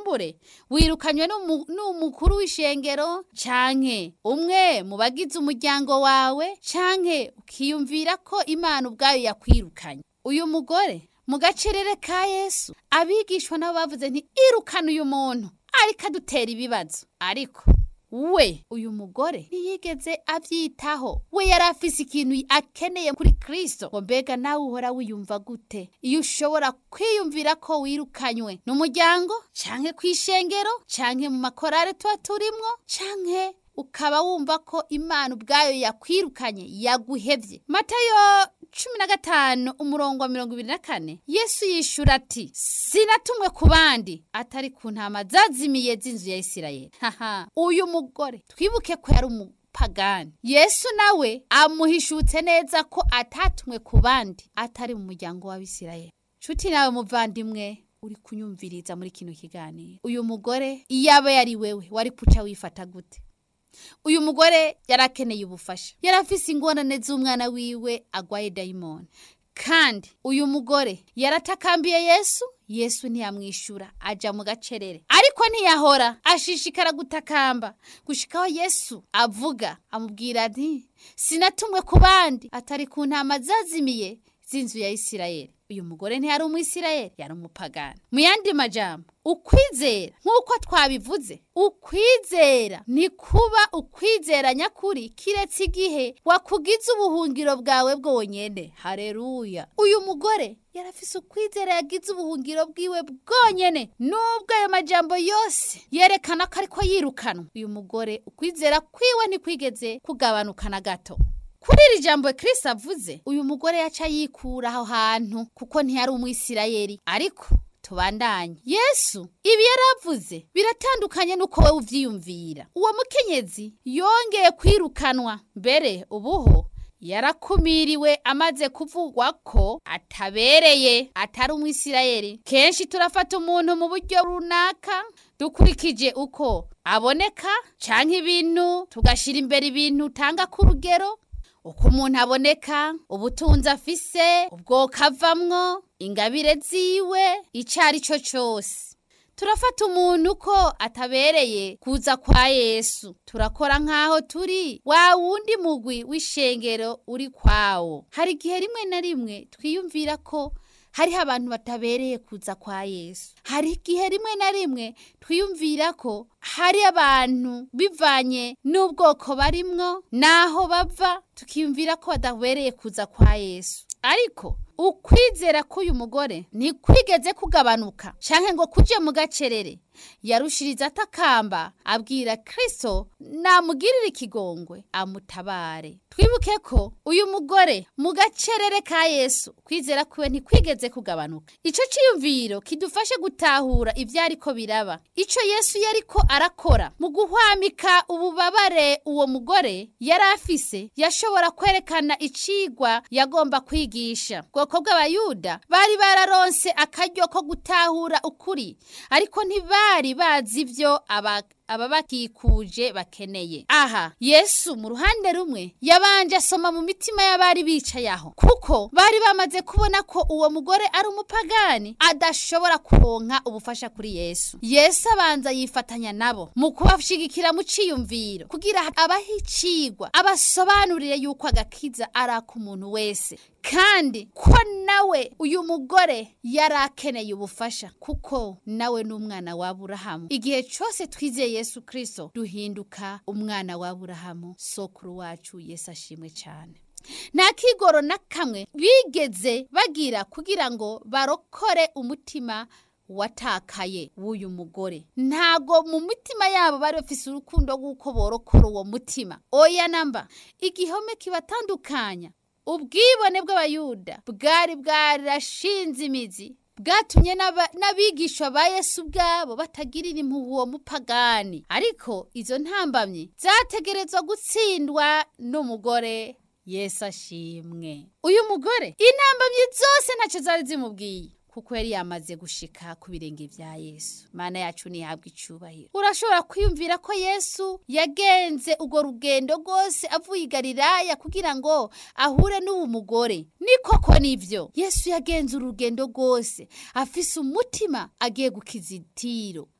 kumbure wirukanywe n'umu- n'umukuru w'ishengero canke umwe mu bagize umuryango wawe canke ukiyumvira ko imana ubwayo yakwirukanye uyu mugore mu gacerere ka yesu abigishwa nabo bavuze nti irukana uyu muntu ariko adutera ibibazo ariko we uyu mugore ntiyigeze abyitaho we yari afise ikintu akeneye kuri kristo ngo mbega nawe uhora wiyumva gute iyo ushobora kwiyumvira ko wirukanywe n'umuryango canke kw'ishengero canke mu makorare tuba turimwo canke ukaba wumva ko imana ubwayo yakwirukanye yaguhevye matayo cumi na gatanu umurongo wa mirongo ibiri na kane yesu yishura ati sinatumwe ku bandi atari ku ntama zazimiye z'inzu ya isirayeli haha uyu mugore twibuke ko yari umupagani yesu nawe amuhishutse neza ko atatumwe ku bandi atari mu muryango w'abisirayeli nshuti nawe muvandimwe uri kunyumviriza muri kino kiganiro uyu mugore iyo aba yari wewe wari kuca wifata gute uyu mugore yari akeneye ubufasha yari afise ingorane z'umwana wiwe agwaye dayimoni kandi uyu mugore yaratakambiye yesu yesu ntiyamwishyura aja mu gacerere ariko ntiyahora ashishikara gutakamba gushikaho yesu avuga amubwira ati sinatumwe ku bandi atari ku ntama zazimiye z'inzu ya isirayeli uyu mugore ntiyari umwisirayeli yari umupagani mu yandi majambo ukwizera nk'uko twabivuze ukwizera ni kuba ukwizera nyakuri kiretse igihe wakugize ubuhungiro bwawe bwonyene hareruya uyu mugore yari afise ukwizera yagize ubuhungiro bwiwe bwonyene nubwo ayo majambo yose yerekana ko ariko yirukanwa uyu mugore ukwizera kwiwe ntikwigeze kugabanuka na gato kuri iri jambo Kristo avuze uyu mugore yaca yikura aho hantu kuko ntiyari umwisirayeli ariko tubandanye yesu ibi yaravuze biratandukanye n'uko wowe uvyiyumvira uwo mukenyezi yongeye kwirukanwa mbere ubuho yarakumiriwe amaze kuvugwa ko atabereye atari umwisirayeli kenshi turafata umuntu mu buryo runaka dukurikije uko aboneka canke ibintu tugashira imbere ibintu utanga ku rugero uko umuntu aboneka ubutunzi afise ubwoko avamwo ingabire ziwe icyo ari cyo cyose turafata umuntu ko atabereye kuza kwa yesu turakora nk'aho turi wa wundi mugwi w'ishengero uri kwawo hari igihe rimwe na rimwe twiyumvira ko hariho abantu batabereye kuza kwa yesu hari igihe rimwe na rimwe twiyumvira ko hari abantu bivanye n'ubwoko barimwo n'aho bava tukiyumvira ko badabereye kuza kwa yesu ariko ukwizera k'uyu mugore ntikwigeze kugabanuka canke ngo kuje mu gacerere yarushiriza atakamba abwira kristo namugirire ikigongwe amutabare twibuke ko uyu mugore mu gacerere ka yesu kwizera kwiwe ntikwigeze kugabanuka ico ciyumviro kidufashe gutahura ivyo ariko biraba ico yesu yariko arakora mu guhwamika ububabare uwo mugore yari afise yashobora kwerekana icigwa yagomba kwigisha bwoko bw'abayuda bari bararonse akaryo ko gutahura ukuri ariko ntibari bazi ivyo aba ababakikuje bakeneye aha yesu mu ruhande rumwe yabanje asoma mu mitima y'abari bicaye aho kuko bari bamaze kubona ko uwo mugore ari umupagani adashobora kuronka ubufasha kuri yesu yesu abanza yifatanya nabo mu kubashigikira mu ciyumviro kugira abahe icigwa abasobanurire yuko agakiza ari ak'umuntu wese kandi ko nawe uyu mugore yari akeneye ubufasha kuko nawe ni umwana wa Aburahamu igihe cyose twizeye Yesu Kristo duhinduka umwana wa Aburahamu sokuru wacu Yesu ashimwe cyane nta kigoro na kamwe bigeze bagira kugira ngo barokore umutima watakaye w'uyu mugore ntago mu mitima yabo bari bafise urukundo rw'uko borokora uwo mutima oya namba igihome kibatandukanya ubwibone bw'abayuda bwari bwarashinze imizi bwatumye n'abigishwa ba yesu ubwabo batagirira impuhwe uwo mupagani ariko izo ntambamye zategerezwa gutsindwa n'umugore yesu ashimwe uyu mugore intambamye zose ntacyo zari zimubwiye kuko yari yamaze gushika ku birenge vya Yesu mana yacu nihabwa icubahiro urashobora kwiyumvira ko Yesu yagenze ugo rugendo rwose avuye i Galilaya kugira ngo ahure n'uwo mugore ni koko nivyo Yesu yagenze urugendo rwose afise umutima agiye gukiza itiro